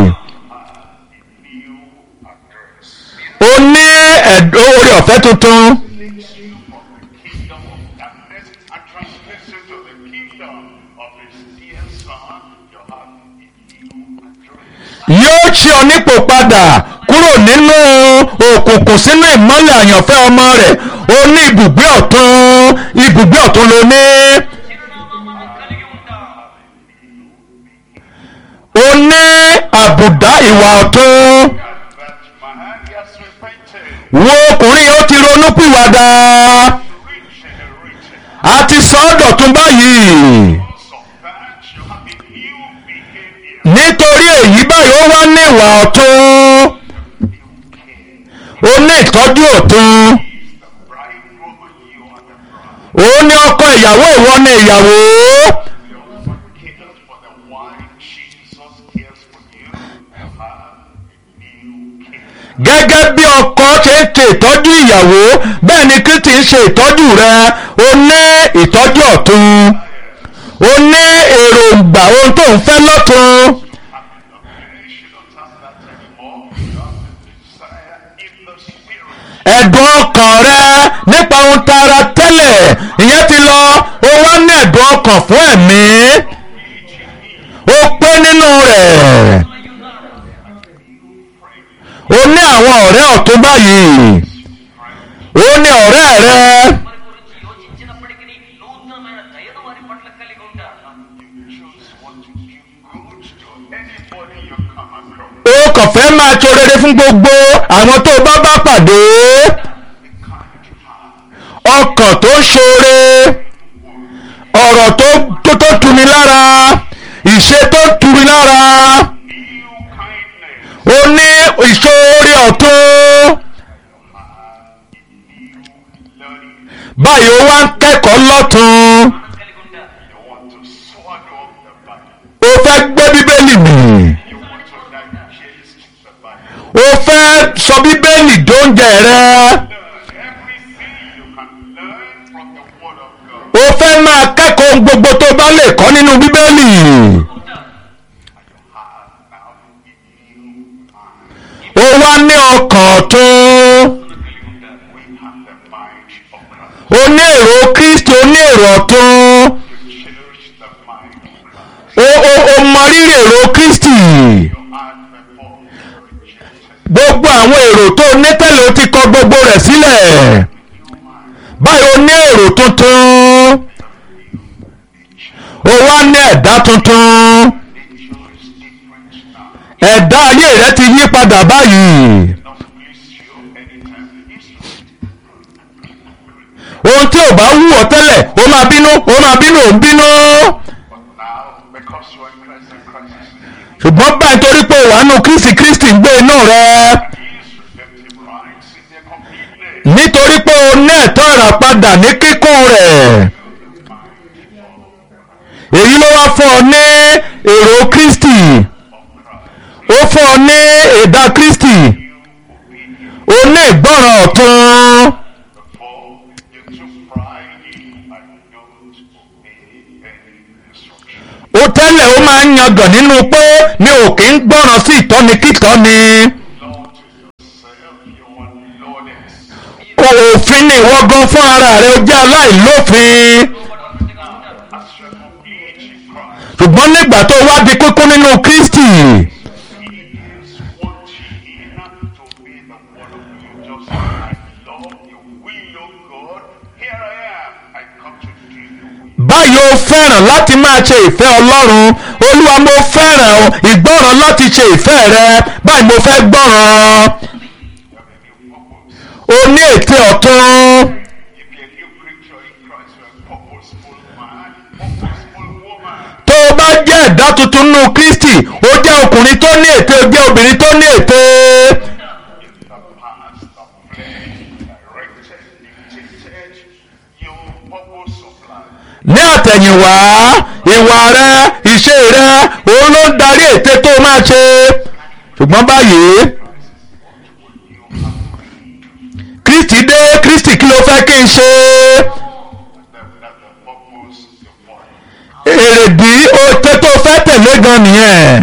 New address. o ní ẹ̀dọ́ orí ọ̀fẹ́ tuntun Takes you from the kingdom of darkness and transfers you to the kingdom of his dear son. You have a new address. yóò ṣe ọ nípò padà kúrò nínú òkùnkùn sínú ìmọ́lẹ̀ àyànfẹ́ ọmọ rẹ̀ o ní ibùgbé ọ̀tun ibùgbé ọ̀tun ló ní చిరునామాను కలిగి ఉంటాం o ní àbùdá ìwà ọ̀tun And that man, he has repented. wo ọkùnrin yóò ti ronú pìwàdà Regenerated. a ti sọ ọ́ dọ̀tun báyìí Because of that, you have a new behavior. nítorí èyí báyìí ó wá ní ìwà ọ̀tun o ní ìtọ́jú ọ̀tun He's the bridegroom, you are the bride. o ní ọkọ ìyàwó ìwọ ní ìyàwó The husband cares for the wife, Jesus cares for you. You have a new king. gẹ́gẹ́ bí ọkọ ṣe ń ṣe ìtọ́jú ìyàwó bẹ́ẹ̀ ni Kristi ń ṣe ìtọ́jú rẹ o ní ìtọ́jú ọ̀tun o ní èròǹgbà ohun tó ń fẹ́ lọ́tun Okay, you don't have that anymore. You have the desire in the spirit. ẹ̀dùn ọkàn rẹ nípa ohun tara tẹ́lẹ̀ ìyẹn ti lọ o wá ní ẹ̀dùn ọkàn fún ẹ̀mí o pé nínú rẹ̀ o ní àwọn ọ̀rẹ́ ọ̀tun báyìí o ní ọ̀rẹ́ rẹ వారి గురించి యోచించినప్పటికీ నూతనమైన దయను వారి పట్ల కలిగి ఉంటారు You choose what to give good to anybody you come across. o kàn fẹ́ máa ṣe rere fún gbogbo àwọn tó bá bá pàdé The kind heart. ọkàn tó ṣoore ọ̀rọ̀ tó tó tó tuni lára ìṣe tó tuni lára New kindness. ó ní ìṣoore ọ̀tún Learning. báyìí ó wá ń kẹ́kọ̀ọ́ lọ́tún కలిగి ఉంటారు You want to swallow up the Bible. ó fẹ́ gbé bíbélì mì You want to digest the Bible. ó fẹ́ sọ bíbélì dóúnjẹ rẹ Learn everything you can learn from the Word of God. ó fẹ́ máa kẹ́kọ̀ọ́ ohun gbogbo tó bá lè kọ́ nínú bíbélì You have now a new mind. ó wá ní ọkàn ọ̀tún We have the mind of Christ. ó ní èrò Kristi ó ní èrò ọ̀tún You cherish the mind of Christ. ó ó ó mọ rírì èrò Kristi You had before rejected gbogbo àwọn èrò tó ní tẹ́lẹ̀ ó ti kọ gbogbo rẹ̀ sílẹ̀ báyìí ó ní èrò tuntun ó wá ní ẹ̀dá tuntun nature is different now. ẹ̀dá ayé rẹ ti yí padà báyìí Not please you anytime it is. ohun tí ò bá wù ọ́ tẹ́lẹ̀ ó máa bínú ó máa bínú ó ń bínú But now, because you are in Christ and Christ is in you, ṣùgbọ́n báyìí torí pé wàá nù Kristi Kristi ń gbé inú rẹ His redemptive rights in their completeness. nítorí pé o ní ẹ̀tọ́ ìràpadà ní kíkún rẹ̀ èyí ló wá fún ọ ní èrò Kristi ó fún ọ ní ẹ̀dá Kristi ó ní ìgbọ́ràn ọ̀tun Before you took pride in and don't obey any instruction. ó tẹ́lẹ̀ ó máa ń yangàn nínú pé mi ò kí ń gbọ́ràn sí ìtọ́ni kítọ́ni Lord to yourself, you are lawless. òfin ni ìwọ gan fún ara rẹ ó jẹ́ aláìlófin As you are complete in Christ, ṣùgbọ́n nígbà tó wá di kíkún nínú kristi He is wanting to be the one of you. Just I love you, will of God. Here I am. I come to do you. báyìí ó fẹ́ràn láti máa ṣe ìfẹ́ ọlọ́run olúwa mo fẹ́ràn o ìgbọ́ràn láti ṣe ìfẹ́ rẹ báyìí mo fẹ́ gbọ́ràn o ní ète ọ̀tún If you're a new creature in Christ, you're a purposeful man, purposeful woman. tó o bá jẹ́ ẹ̀dá tuntun nínú kristi ó jẹ́ ọkùnrin tó ní ète ó jẹ́ obìnrin tó ní ète In the past, the flesh directed, dictated your purpose of life. ní àtẹ̀yìnwá ìwà rẹ ìṣe rẹ òun ló ń darí ète tó o máa ṣe ṣùgbọ́n báyìí kristi dé kristi kí ló fẹ́ kí n ṣe That, that the purpose you follow. èrèdí òtẹ́ tó fẹ́ tẹ̀lé gan nìyẹn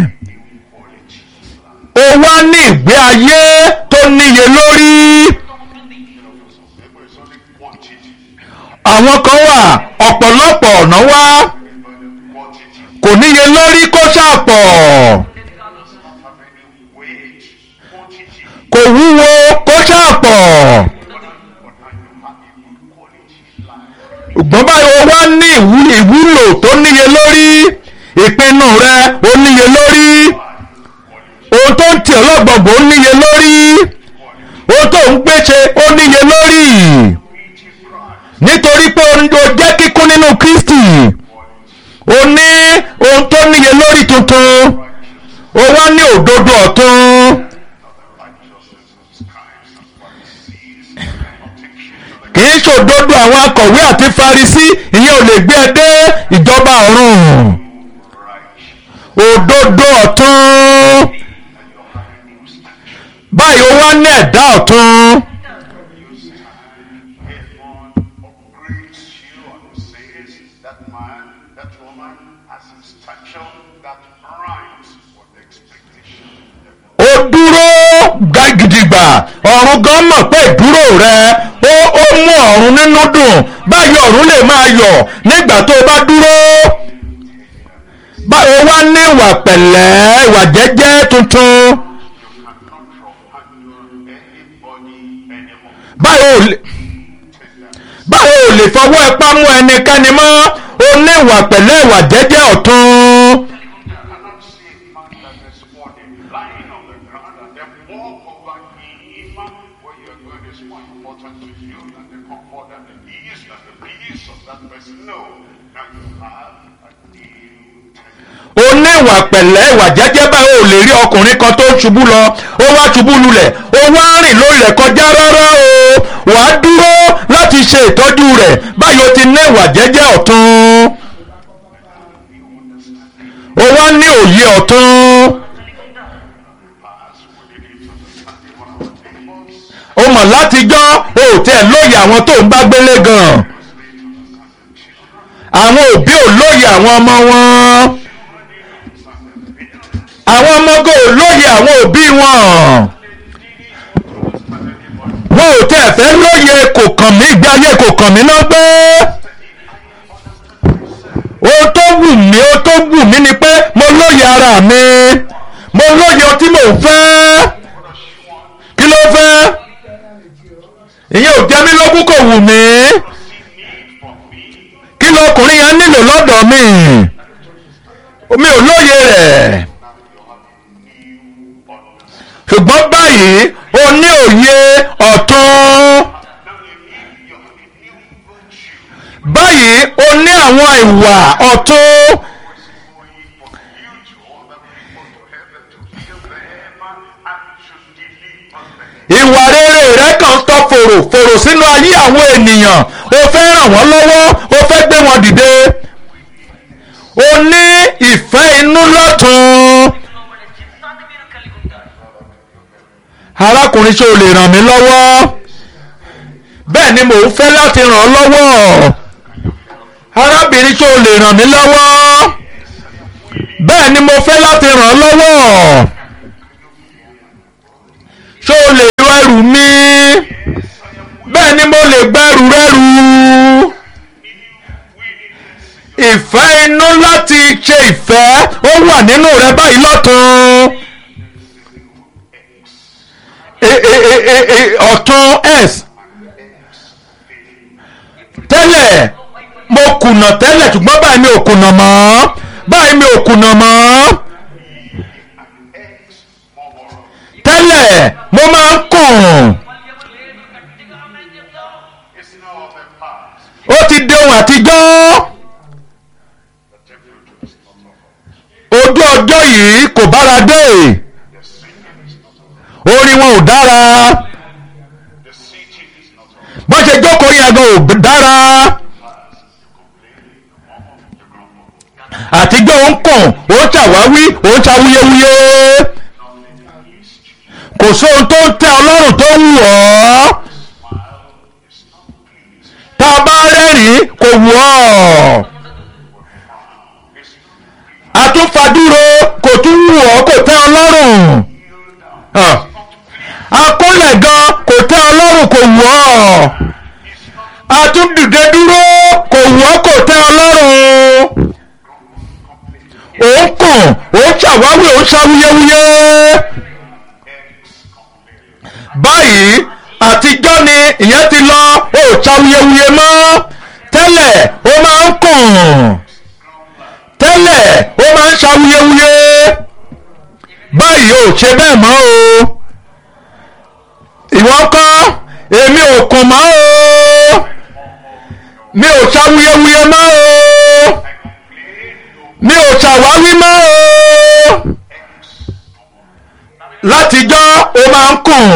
o wá ní ìgbé ayé tó níye lórí People is only quantity. àwọn kan wà ọ̀pọ̀lọpọ̀ ọ̀nà wá Quantity kò níye lórí kó ṣàpọ̀ does not have any weight. Quantity. kò wúwo kó ṣàpọ̀. But now you have a good quality life. ṣùgbọ́n báyìí o wá ní ìwú- ìwúlò tó níye lórí ìpinnu rẹ ó níye lórí ohun tó ń tì ọ́ lọ́gbọ̀gbọ̀ ó níye lórí ohun tó ń gbéṣe ó níye lórí nítorí pé o o jẹ́ kíkún nínú Kristi o ní ohun tó níye lórí tuntun o wá ní òdodo ọ̀tun Righteousness of scribes and Pharisees cannot take you to the kì í ṣòdodo àwọn akọ̀wé àti Farisí ìyẹn ò lè gbé ẹ dé ìjọba ọ̀run right. òdodo ọ̀tún. And you have a new statue. báyìí ó wá ní ẹ̀dá ọ̀tún You stand, heaven upgrades you and says that man, that woman has a stature that rhymes with expectation. ó dúró ga- gidigba ọ̀run gan mọ̀ pé ìdúró rẹ ó ó mú ọ̀run nínú dùn báyìí ọ̀run lè máa yọ̀ nígbà tó o bá dúró báyìí ó wá ní ìwà pẹ̀lẹ́ ìwà jẹ́jẹ́ tuntun You cannot roughhandle anybody anymore. báyìí ò lè báyìí ò lè fọwọ́ ipá mú ẹnikẹ́ni mọ́ ó ní ìwà pẹ̀lẹ́ ìwà jẹ́jẹ́ ọ̀tún. You cannot see a man that is morning lying on the ground and then walk over him where you're going is more important to you than the comfort and the ease and the peace of that person. No. Now you have a new temple. ó ní ìwà pẹ̀lẹ́ ìwà jẹ́jẹ́ báyìí ò lè rí ọkùnrin kan tó ń ṣubú lọ ó wá ṣubú lulẹ̀ ó wá rìn lórí rẹ̀ kọjá rárá o wàá dúró láti ṣe ìtọ́jú rẹ̀ báyìí ó ti ní ìwà jẹ́jẹ́ ọ̀tún ó wá ní òye ọ̀tún Pass with it to the standing one of our neighbors. ó mọ̀ látijọ́ ó tẹ̀ lóye àwọn tó ń bá gbélé gan àwọn òbí ò lóye àwọn ọmọ wọn àwọn ọmọgò ò lóye àwọn òbí wọn. wọn ò tẹ́ fẹ́ lóye kò kàn mí gbé ayé kò kàn mí náà gbé. ohun tó wù mí ohun tó wù mí ni pé mo lóye ara mi mo lóye ohun tí mò ń fẹ́. kí ló fẹ́? ìyẹn ò jẹ́ mí lógún kò wù mí. kí lọkùnrin yẹn nílò lọ́dọ̀ mi? mi ò lóye rẹ̀ ṣùgbọ́n báyìí o ní òye ọ̀tún báyìí o ní àwọn ìwà ọ̀tún ìwà rere rẹ kàn tọ fòrò fòrò sínú ayé àwọn ènìyàn o fẹ́ ràn wọ́n lọ́wọ́ o fẹ́ gbé wọn dìde o ní ìfẹ́ inú lọ́tún లోబడే చిత్తాన్ని మీరు కలిగి ఉంటారు arákùnrin ṣé o lè ràn mí lọ́wọ́ bẹ́ẹ̀ ni mò ń fẹ́ láti ràn ọ́ lọ́wọ́ arábìnrin ṣé o lè ràn mí lọ́wọ́ bẹ́ẹ̀ ni mo fẹ́ láti ràn ọ́ lọ́wọ́ ṣé o lè ru ẹrù mi bẹ́ẹ̀ ni mo lè gbẹ́rù rẹ́rù ìfẹ́ inú láti ṣe ìfẹ́ ó wà nínú rẹ báyìí lọ́tún E- e- e- e- e- ọ̀tún s tẹ́lẹ̀ mo kùnà tẹ́lẹ̀ ṣùgbọ́n báyìí mi ò kùnà mọ́ báyìí mi ò kùnà mọ́ tẹ́lẹ̀ mo máa ń kùn It's now of the past. ó ti di ohun àtijọ́ The temperature is not of ojú ọjọ́ yìí kò bára dé The singing is not of orin wọn ò dára The sitting is not of bó ṣe jókòó yẹn gan ò dára àtijọ́ ó ń kàn ó ń ṣàwáwí ó ń ṣàwúyéwúyé kò sóhun tó ń tẹ ọlọ́run tó ń wù ọ́ tá a bá rẹ́rìn-ín kò wù ọ́ àtúnfàdúró kò tún wù ọ́ kò tẹ ọlọ́run Ah. akólẹ̀ gan kò tẹ ọlọ́run kò wù ọ́ àtúndìde dúró kò wù ọ́ kò tẹ ọlọ́run òun kàn òun ṣàwáwí òun ṣàwúyéwúyé báyìí àtijọ́ ni ìyẹn ti lọ ó ṣàwúyéwúyé mọ́ tẹ́lẹ̀ ó máa ń kàn tẹ́lẹ̀ ó máa ń ṣàwúyéwúyé báyìí ò ṣe bẹ́ẹ̀ mọ́ o ìwọ kọ́ èmi ò kàn mọ́ o mi ò ṣàwúyéwúyé mọ́ o mi ò ṣàwáwí mọ́ o látijọ́ ó máa ń kùn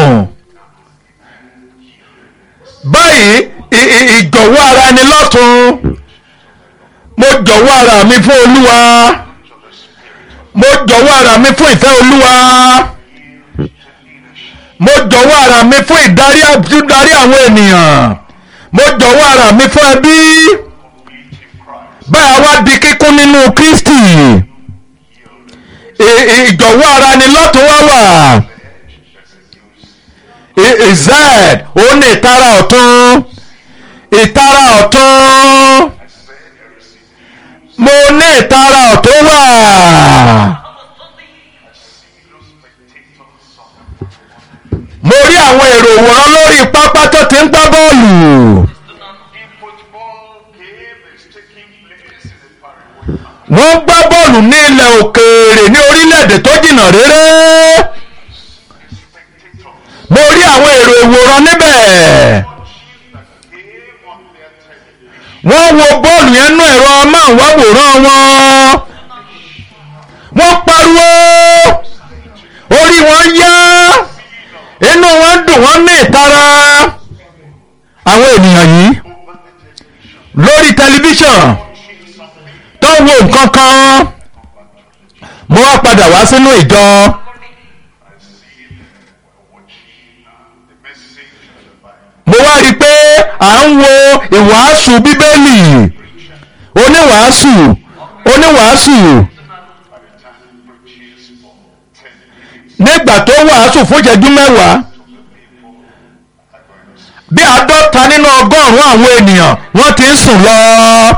báyìí ì- ì- ìjọ̀wọ́ ara ẹni lọ́tún mo jọ̀wọ́ ara mi fún olúwa mo jọ̀wọ́ ara mi fún ìfẹ́ olúwa mo jọ̀wọ́ ara mi fún ìdarí ìdarí àwọn ènìyàn mo jọ̀wọ́ ara mi fún ẹbí báyà wá di kíkún nínú kristi ì- ì- ìjọ̀wọ́ ara ni lọ́tún wá wà I- ìzẹ́ẹ̀d ó ní ìtara ọ̀tún ìtara ọ̀tún mo ní ìtara ọ̀tún wà mo rí àwọn èrò òwòrán lórí pápá tó ti ń gbá bọ́ọ̀lù The football game is taking place in a faraway land. wọ́n gbá bọ́ọ̀lù ní ilẹ̀ òkèèrè ní orílẹ̀-èdè tó jìnnà réré Spectators mo rí àwọn èrò ìwòran níbẹ̀ watching the game on their television. wọ́n wo bọ́ọ̀lù yẹn nú ẹ̀rọ amáhùnmáwòrán wọn wọ́n pariwo orí wọn yá inú wọn dùn wọ́n ní ìtara àwọn ènìyàn yìí lórí tẹlifíṣàn tó ń wo nǹkan kan mo wá padà wá sínú ìjọ The message of the Bible. mo wá rí i pé à ń wo ìwàásù bíbélì oníwàásù oníwàásù By the time he preaches for 10 minutes, nígbà tó wàásù fún ìṣẹ́jú mẹ́wàá bí àádọ́ta nínú ọgọ́rùn-ún àwọn ènìyàn wọ́n ti ń sùn lọ.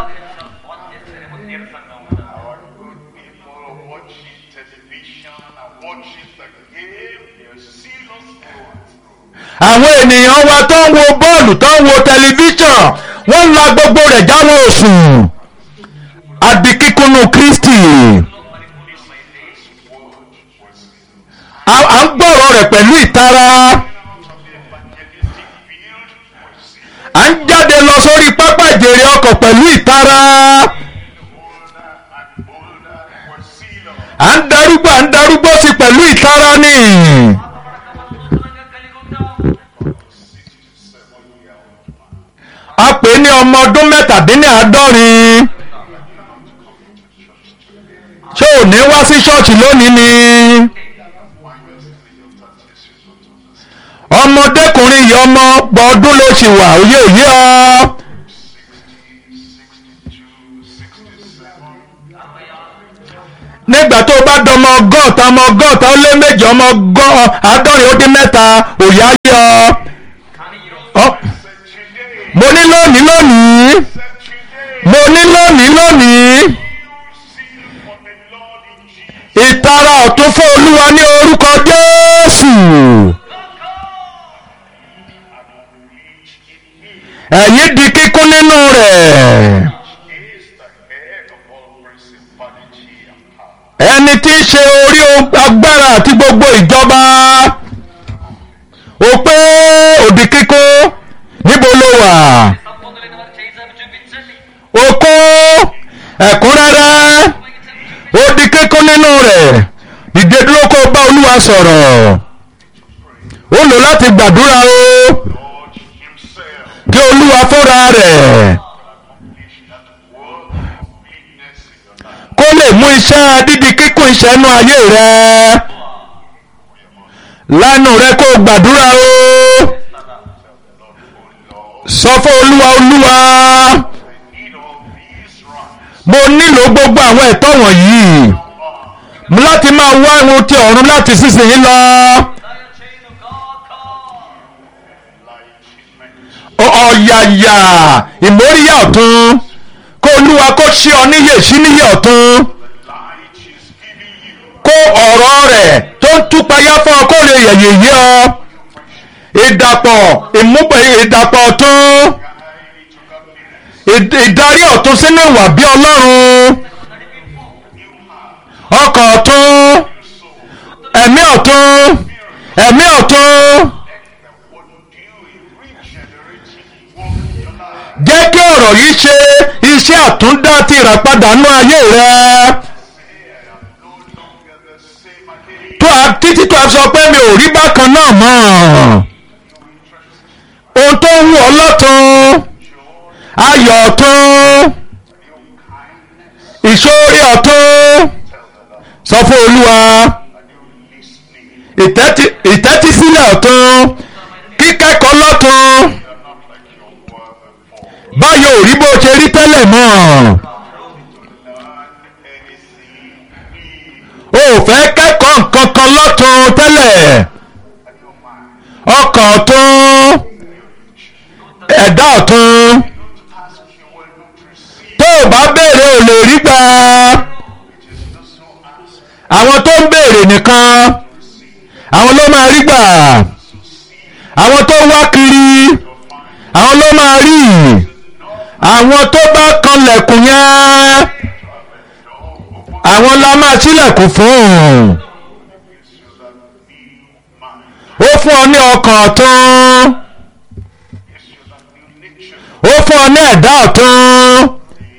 our good people are watching television and watching the game. They're serious going through. àwọn ènìyàn wa tó ń wo bọ́ọ̀lù tó ń wo tẹlifíṣàn wọ́n la gbogbo rẹ̀ jáwọ́ òsùn àdì kíkúnnú kristi à à ń gbọ́rọ̀ rẹ̀ pẹ̀lú ìtara à ń jáde lọ sórí pápá ìjèrè ọkọ̀ pẹ̀lú ìtara à ń darúgbó à ń darúgbó sí pẹ̀lú ìtara ni a pè é ní ọmọ ọdún mẹ́tàdínláàádọ́rin ṣé ò ní wá sí ṣọ́ọ̀ṣì lónìí ni ọmọdékùnrin yìí ọmọ ọgbọ̀n ọdún ló ṣì wà òye òye ọ nígbà tó o bá dọmọ ọgọ́ta ọmọ ọgọ́ta ó lé méje ọmọ ọgọ́- àádọ́rin ó dín mẹ́ta òye ayé ọ. Ọ- mo ní lónìí lónìí mo ní lónìí lónìí ọ̀tún fún olúwa ní orúkọ jésù ẹ̀yin di kíkún nínú rẹ̀ is the head of all principality and power. ẹni tí ń ṣe orí agbára àti gbogbo ìjọba ó pé òdì kíkún níbo ló wà సంపూర్ణమైన వారి చేయి చాపి చూపించండి ó kó ẹ̀kúnrẹ́rẹ́ ó di kíkún nínú rẹ̀ dìde dúró kó bá olúwa sọ̀rọ̀ ó lò láti gbàdúrà o Lord himself kí olúwa fúnra rẹ̀ accomplish that work of completeness in your life. kó lè mú iṣẹ́ dídi kíkún ìṣẹ́nu ayé rẹ̀ lánàá rẹ̀ kó gbàdúrà o sọ fún olúwa olúwa I need all these rights. mo nílò gbogbo àwọn ẹ̀tọ́ wọ̀nyí láti máa wá ohun ti ọ̀run láti sísìnyí lọ. దయ చేయను గాక Enlightenment. ọ̀yàyà ìmóríyá ọ̀tún kó olúwa kó ṣí ọ níyè sí níyè ọ̀tún Light is giving you. kó ọ̀rọ̀ rẹ̀ tó ń túpayá fún ọ kó lè yẹ̀yẹ̀ yé ọ ìdàpọ̀ ìmúpẹ̀ ìdàpọ̀ ọ̀tún Guide to godliness. ìd- ìdarí ọ̀tún sínú ìwà bí ọlọ́run ọkàn ọ̀tún ẹ̀mí ọ̀tún ẹ̀mí ọ̀tún What do you regenerating work in your life? jẹ́ kí ọ̀rọ̀ yìí ṣe iṣẹ́ àtúndá ti ìràpadà nú ayé rẹ Say I am no longer the same again. tó a títí tó a sọ pé mi ò rí bákan náà mọ́ ohun tó ń wù ọ́ lọ́tún ayọ̀ ọ̀tún New kindness. ìṣòrí ọ̀tún sọ fún olúwa A new listening. ìtẹ́tí- ìtẹ́tísílẹ̀ ọ̀tún kíkẹ́kọ̀ọ́ lọ́tún You are not like you were before. báyọ̀ ò rí bó ṣe rí tẹ́lẹ̀ mọ́ Learn anything new. o ò fẹ́ kẹ́kọ̀ọ́ nǹkan kan lọ́tún tẹ́lẹ̀ A new mind. ọkàn ọ̀tún ẹ̀dá ọ̀tún Don't ask you will not receive. tó o bá béèrè ò lè rí gbà It is those who ask àwọn tó ń béèrè nìkan receive. àwọn ló máa rí gbà Those who see àwọn tó wá kiri will find. àwọn ló máa rí àwọn tó bá kanlẹ̀kùn yẹn àwọn la máa ṣílẹ̀kùn fún Gives you that new mind. ó fún ọ ní ọkàn ọ̀tún Gives you that new nature. ó fún ọ ní ẹ̀dá ọ̀tún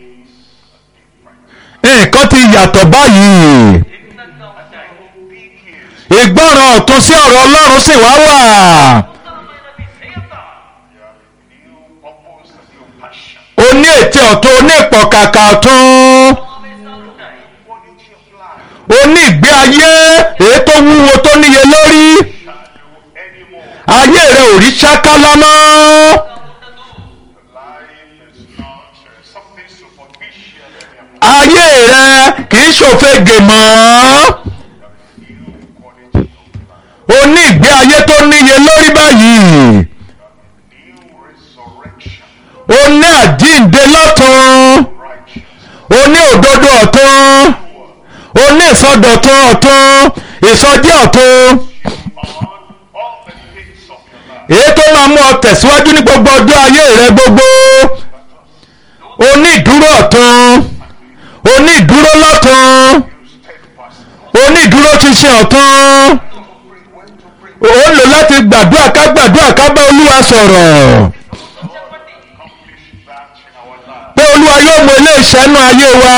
nǹkan ti yàtọ̀ báyìí భిన్నంగా ఉంటాయి Big ears. ìgbọràn ọ̀tún sí ọ̀rọ̀ ọlọ́run sì wá wà నూతనమైన విధేయత You have a new purpose, a new passion. ó ní ètè ọ̀tún ó ní ìpọ̀kàkà ọ̀tún ఆవేశాలు ఉంటాయి Quality of life. ó ní ìgbé ayé èyí tó wúwo tó níye lórí Shadow anymore. ayé rẹ ò rí ṣákálá mọ́ ఉండదు Life is not uh, something superficial anymore. ayé rẹ kì í ṣòfegè mọ́ New quality of life. ó ní ìgbé ayé tó níye lórí báyìí New resurrection. ó ní àjíǹde lọ́tún Righteous. ó ní òdodo ọ̀tún ó ní ìsọdọ̀tún ọ̀tún ìsọjí ọ̀tún On all the things of your life. èyí tó máa mú ọ tẹ̀síwájú ní gbogbo ọjọ́ ayé rẹ gbogbo ó ní ìdúró ọ̀tún ó ní ìdúró lọ́tún You steadfast. ó ní ìdúró ṣinṣin ọ̀tún Pray when to pray. ó lò láti gbàdúrà ká gbàdúrà ká bá olúwa sọ̀rọ̀ చెప్పండి Accomplish that in our life. pé olúwa yóò mú ilé ìṣẹ́nu ayé wa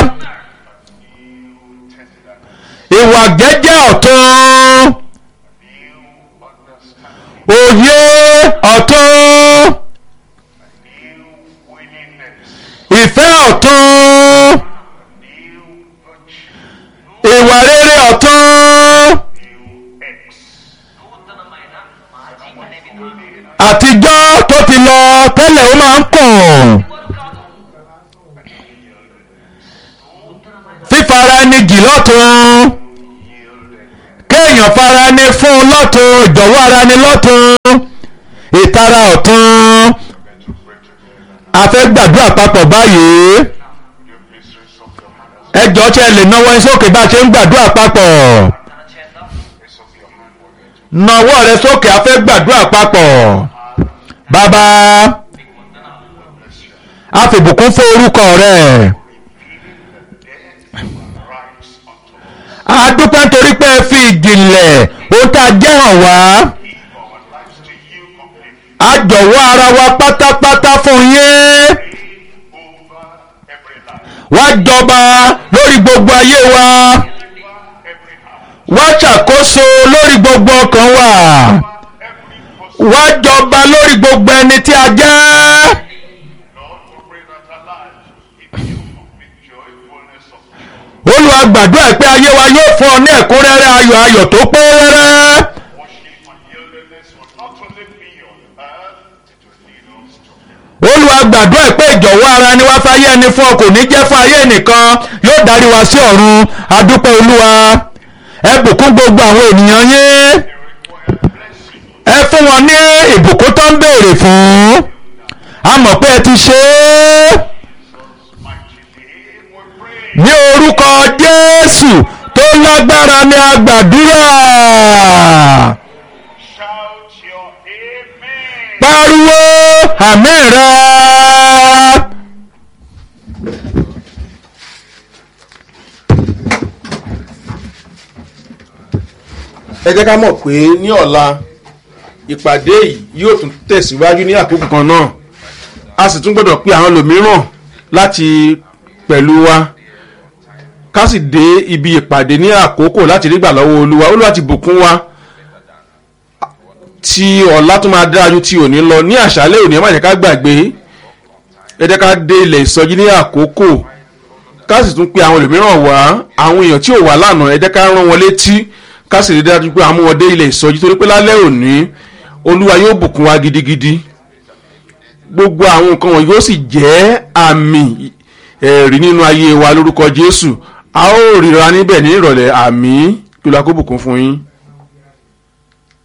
New tenderness. ìwà jẹ́jẹ́ ọ̀tún New understanding. òye ọ̀tún New willingness. ìfẹ́ ọ̀tún New virtue. ìwà rere ọ̀tún New X. నూతనమైన మాజీ అనే విధానం àtijọ́ tó ti lọ tẹ́lẹ̀ ó máa ń kùn వారు కాదు fífara ẹni jì lọ́tún kéèyàn fara ẹni fún lọ́tún ìjọ̀wọ́ ara ẹni lọ́tún ìtara ọ̀tún We're going to pray together. a fẹ́ gbàdúrà papọ̀ báyìí Your miseries of your heart. ẹ jọ tí ẹ lè náwó ẹ sókè bá a ṣe ń gbàdúrà papọ̀ ప్రార్థన చేద్దాం Raise up your hand. We're going to nawọ́ rẹ sókè a fẹ́ gbàdúrà papọ̀ bàbá మీకు వందనాలు bless you. a fìbùkún fún orúkọ rẹ Death rise unto us. a dúpẹ́ nítorí pé ẹ fi ìjìnlẹ̀ ohun tá a jẹ́ hàn wá Give our lives to you completely. a jọ̀wọ́ ara wa pátápátá fún yín Over every life. wá jọba lórí gbogbo ayé wa Over every heart. wá ṣàkóso lórí gbogbo ọkàn wa Every person. wá jọba lórí gbogbo ẹni tí a jẹ́. Lord, we pray that our lives give you complete joy, fullness of joy. olúwa gbàdúrà pé ayé wa yóò fún ọ ní ẹ̀kúnrẹ́rẹ́ ayọ̀ ayọ̀ tó pé rẹ́rẹ́. Worship and yieldedness will not only be on earth, it will lead us to heaven. olúwa gbàdúrà pé ìjọ̀wọ́ ara ni wá fáyé ẹni fún ọ kò ní jẹ́ fún ayé nìkan yóò darí wa sí ọ̀run adúpẹ́ olúwa ẹ bùkún gbogbo àwọn ènìyàn yín They require blessing. ẹ fún wọn ní ìbùkún tó ń béèrè fún a mọ̀ pé ẹ ti ṣe é Mighty name we pray. ní orúkọ jésù tó lágbára ní agbàdúrà Shout your amen. pariwo àmín rẹ. ẹ jẹ́ ká mọ̀ pé ní ọ̀la ìpàdé yìí yóò tún tẹ̀síwájú ní àkókò kan náà a sì tún gbọ́dọ̀ pe àwọn lòmíràn láti pẹ̀lú wa ká sì dé ibi ìpàdé ní àkókò láti rí gbà lọ́wọ́ olúwa olúwa ti bùkún wa tí ọ̀la tún máa dára ju ti òní lọ ní àṣálẹ́ òní ẹ má jẹ́ ká gbàgbé ẹ jẹ́ ká dé ilẹ̀ ìsọjí ní àkókò ká sì tún pe àwọn ẹlòmíràn wá àwọn èèyàn tí ò wá lánàá ẹ jẹ́ ká rán wọn létí ká sì rí dájú pé àmú wọn dé ilẹ̀ ìsọjí torí pé lálẹ́ òní olúwa yóò bùkún wa gidigidi gbogbo àwọn nǹkan wọn yóò sì jẹ́ àmì ẹ̀rí nínú ayé wa lórúkọ jésù a ó ríra níbẹ̀ ní ìrọ̀lẹ́ àmì kí ló akó bùkún fún yín.